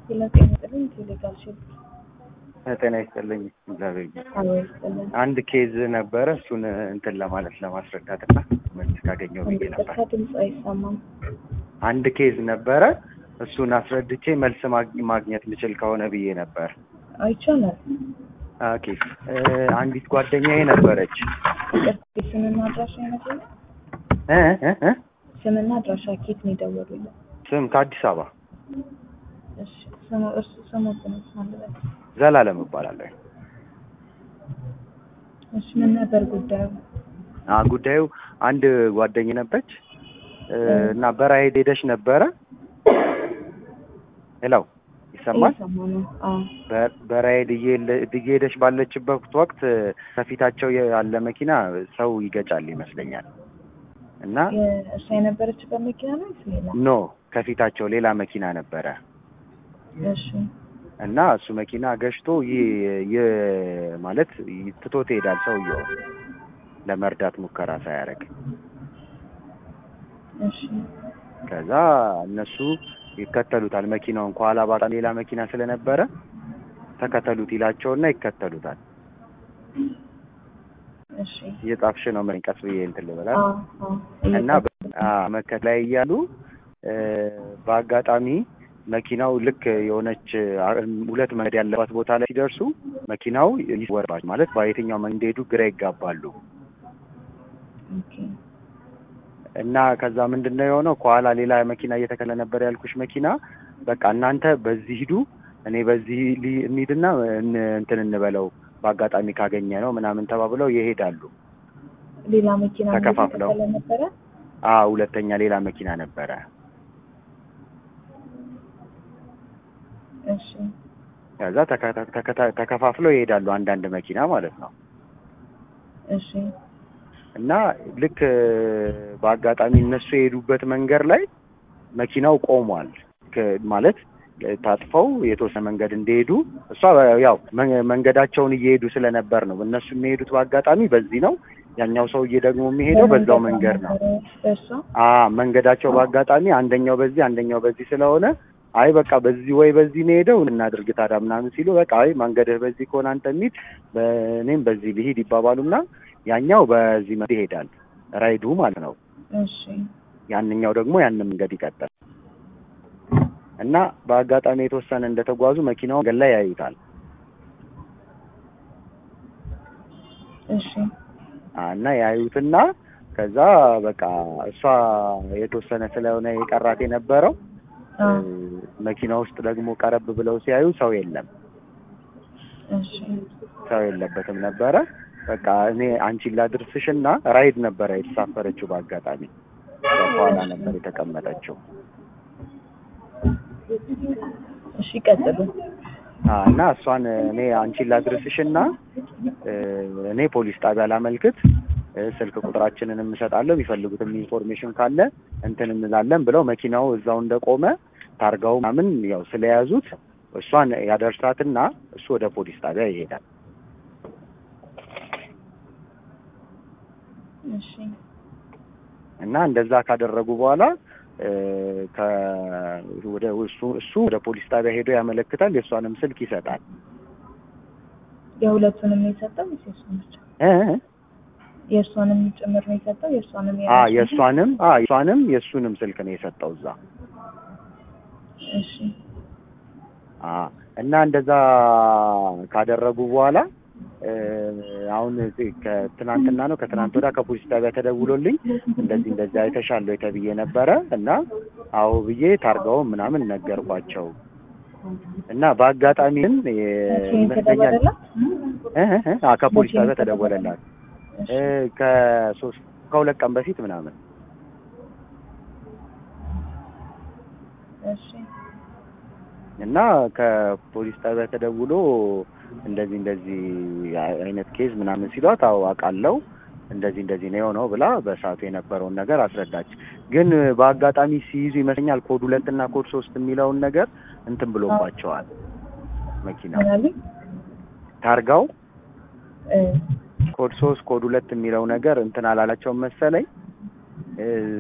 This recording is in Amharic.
ጤና ይስጥልኝ ቴሌጋር ሺፕ ጤና ይስጥልኝ። እግዚአብሔር ይመስገን። አዎ ይስጥልኝ። አንድ ኬዝ ነበረ። እሱን እንትን ለማለት ለማስረዳት እና መልስ ካገኘው ብዬ ነበር። ይቅርታ ድምፅ አይሰማም። አንድ ኬዝ ነበረ። እሱን አስረድቼ መልስ ማግ- ማግኘት ምችል ከሆነ ብዬ ነበር። አይቻላል። ኦኬ እ አንዲት ጓደኛዬ ነበረች ይቅርታ ስምና አድራሻ ይነግሩኝ። እ እ እ ስምና አድራሻ ኬት ነው የደወሉልን? ስም ከአዲስ አበባ እሺ ስሙ እርሱ ስሙትን ማለት ዘላለም እባላለሁ። እሺ ምን ነበር ጉዳዩ? አ ጉዳዩ አንድ ጓደኝ ነበች እ እና በራይድ ሄደች ነበረ። ሄሎ ይሰማል? እየሰማ ነው። አዎ በ- በራይድ እየሄለ- እየሄደች ባለችበት ወቅት ከፊታቸው ያለ መኪና ሰው ይገጫል ይመስለኛል እና የ- እሷ የነበረችበት መኪና ነው ወይስ ሌላ? ኖ ከፊታቸው ሌላ መኪና ነበረ እሺ እና እሱ መኪና ገጭቶ ይህ ይህ ማለት ትቶት ይሄዳል ሰውየው ለመርዳት ሙከራ ሳያደርግ እሺ ከዛ እነሱ ይከተሉታል መኪናውን ከኋላ ባጣ ሌላ መኪና ስለነበረ ተከተሉት ይላቸውና ይከተሉታል እሺ እየጻፍሽ ነው ምን ቀስ ብዬ እንትን ልበላት አዎ አዎ እና መከት ላይ እያሉ እ በአጋጣሚ መኪናው ልክ የሆነች አ- ሁለት መንገድ ያለባት ቦታ ላይ ሲደርሱ መኪናው ይወርባል ማለት በየትኛው መንገድ እንደሄዱ ግራ ይጋባሉ። ኦኬ እና ከዛ ምንድን ነው የሆነው ከኋላ ሌላ መኪና እየተከለ ነበር ያልኩሽ መኪና በቃ እናንተ በዚህ ሂዱ እኔ በዚህ ሊ- እንሂድና እን- እንትን እንበለው በአጋጣሚ ካገኘ ነው ምናምን ተባብለው ይሄዳሉ። ሌላ መኪና ተከፋፍለው። እየተከተለ ነበረ። አ ሁለተኛ ሌላ መኪና ነበረ። እሺ ከዛ ተከታ- ተከታ- ተከፋፍለው ይሄዳሉ አንዳንድ መኪና ማለት ነው። እሺ እና ልክ በአጋጣሚ እነሱ የሄዱበት መንገድ ላይ መኪናው ቆሟል። ከ- ማለት ታጥፈው የተወሰነ መንገድ እንደሄዱ እሷ ያው መ- መንገዳቸውን እየሄዱ ስለነበር ነው እነሱ የሚሄዱት በአጋጣሚ በዚህ ነው። ያኛው ሰውዬ ደግሞ የሚሄደው በዛው መንገድ ነው። እሷ አ መንገዳቸው በአጋጣሚ አንደኛው በዚህ አንደኛው በዚህ ስለሆነ አይ በቃ በዚህ ወይ በዚህ ነው ሄደው እናድርግ ታዲያ ምናምን ሲሉ በቃ አይ መንገድህ በዚህ ከሆነ አንተ የሚል እኔም በዚህ ልሂድ ይባባሉና ያኛው በዚህ መንገድ ይሄዳል ራይዱ ማለት ነው። እሺ ያንኛው ደግሞ ያንን መንገድ ይቀጥል እና በአጋጣሚ የተወሰነ እንደተጓዙ መኪናውን መንገድ ላይ ያዩታል እሺ አ እና ያዩትና ከዛ በቃ እሷ የተወሰነ ስለሆነ የቀራት የነበረው አ መኪና ውስጥ ደግሞ ቀረብ ብለው ሲያዩ ሰው የለም፣ እሺ ሰው የለበትም ነበረ። በቃ እኔ አንቺን ላድርስሽና ራይድ ነበረ የተሳፈረችው በአጋጣሚ እሷ ከኋላ ነበር የተቀመጠችው እሺ ቀጥሉ። አ እና እሷን እኔ አንቺን ላድርስሽና እ እኔ ፖሊስ ጣቢያ ላመልክት እ ስልክ ቁጥራችንን እንሰጣለሁ የሚፈልጉትም ኢንፎርሜሽን ካለ እንትን እንላለን ብለው መኪናው እዛው እንደቆመ ታርጋው ምናምን ያው ስለያዙት እሷን ያደርሳትና እሱ ወደ ፖሊስ ጣቢያ ይሄዳል። እሺ እና እንደዛ ካደረጉ በኋላ እ ከ ወደ እሱ እሱ ወደ ፖሊስ ጣቢያ ሄዶ ያመለክታል። የእሷንም ስልክ ይሰጣል። የሁለቱንም ነው የሰጠው ወይስ የእሷን ብቻ? እ የእሷንም ጭምር ነው የሰጠው? የእሷንም አ የራሱን? የእሷንም አ የእሷንም የእሱንም ስልክ ነው የሰጠው እዛ እሺ አ እና እንደዛ ካደረጉ በኋላ እ አሁን ከትናንትና ነው ከትናንት ወዲያ ከፖሊስ ጣቢያ ተደውሎልኝ እንደዚህ እንደዚህ አይተሻል ወይ ተብዬ ነበረ እና አዎ ብዬ ታርጋውን ምናምን ነገርኳቸው እና በአጋጣሚ ግን የ- መቼ ይመስለኛል ተደወለላት? እ እ እ አ ከፖሊስ መቼ ጣቢያ ተደወለላት? ተደወለላት እሺ እ ከሶስት ከሁለት ቀን በፊት ምናምን እሺ እና ከፖሊስ ጣቢያ ተደውሎ እንደዚህ እንደዚህ አይነት ኬዝ ምናምን ሲሏት አዎ አውቃለሁ እንደዚህ እንደዚህ ነው የሆነው ብላ በሰዓቱ የነበረውን ነገር አስረዳች። ግን በአጋጣሚ ሲይዙ ይመስለኛል ኮድ ሁለት እና ኮድ ሶስት የሚለውን ነገር እንትን ብሎባቸዋል። መኪና ምን አሉኝ? ታርጋው እ ኮድ ሶስት ኮድ ሁለት የሚለው ነገር እንትን አላላቸውም መሰለኝ እ